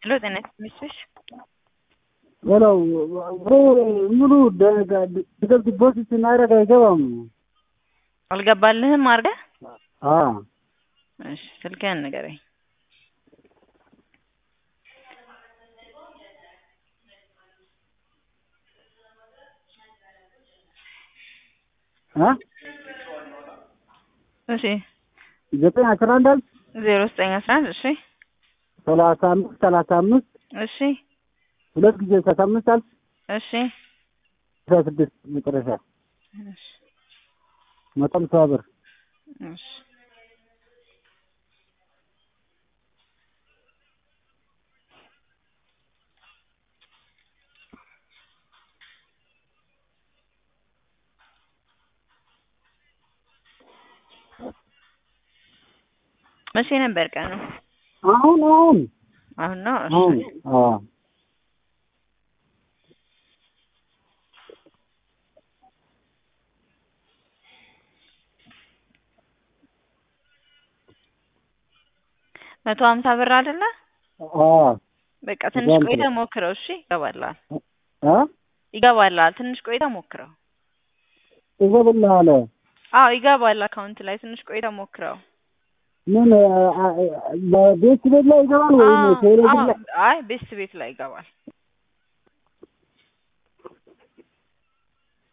ሄሎ ጤና ይስጥልኝ። ሌላው ሙሉ ድገት ዲፖዚት ስናደርግ አይገባም። አልገባልህም አድርገህ? አዎ እሺ ስልክህን ንገረኝ። እ እሺ ዘጠኝ አስራ አንድ አልክ ዜሮ ዘጠኝ አስራ አንድ እሺ ሰላሳ አምስት ሰላሳ አምስት እሺ ሁለት ጊዜ ሰላሳ አምስት አልክ እሺ አስራ ስድስት መጨረሻ እሺ መቶ ሃምሳ ብር እሺ መቼ ነበር ቀኑ? አሁን አሁን አሁን ነው። እሺ አሁን አዎ መቶ ሀምሳ ብር አይደለ? አዎ በቃ ትንሽ በጣም ቆይተህ ጥሩ። ሞክረው። እሺ ይገባልሃል፣ እ ይገባልሃል። ትንሽ ቆይተህ ሞክረው። ይገባልሃል አዎ ይገባል። አካውንት ላይ ትንሽ ቆይተህ ሞክረው። ምን በቤት ቤት ላይ ይገባል ወይ አዎ ቴሌቪዥን አዎ፣ ላይ አይ ቤስት ቤት ላይ ይገባል።